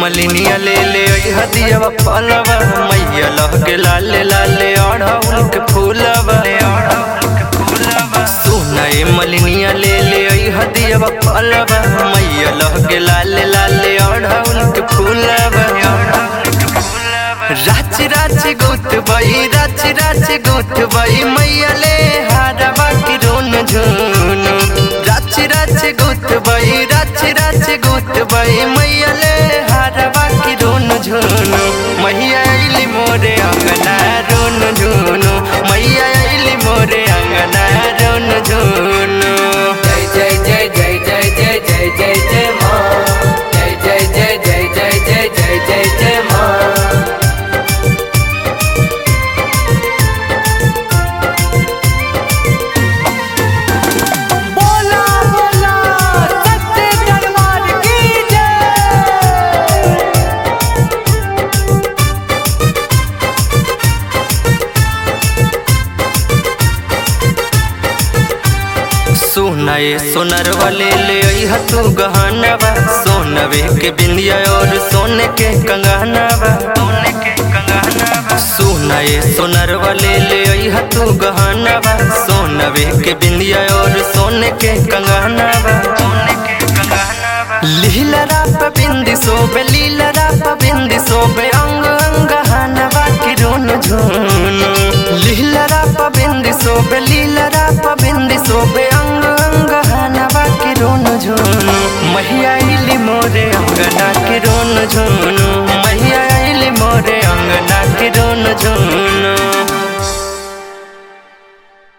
मलिनिया ले ले हदिया पलवा मैया लहके लाले लाले अढ़ौल के फूलवा सुनाए मलिनिया ले ले हदिया पलवा मैया लहके लाले लाले अढ़ौल के फूलवा राच राच गोत बई राच राच गोत बई मैया ले हारवा की रोन झून राच राच गोत बई राच राच गोत बई मैया ले हारवा की रोन झून मैया अइली मोरे अंगना रोन झून मैया अइली मोरे अंगना रोन झून जय जय जय जय जय जय जय जय जय माँ जय जय जय जय जय जय जय जय जय माँ बोला बोला सत्य दरबार की जय सुनाए सोनर वाले ले अइहा तू गहनवा सोनवे के बिंदिया और सोने के कंगनवा सोने के कंगनवा सुनाए सोनर वाले ले अइहा तू गहनवा सोनवे के बिंदिया और सोने के कंगनवा सोने के कंगनवा लीला राप बिंदी सोबे लीला राप बिंदी सोबे अंग अंग हनवा की रोन झून लीला राप बिंदी सोबे लीला राप बिंदी सोबे अंग अंग हनवा की रोन झून मैया इली मोरे अंग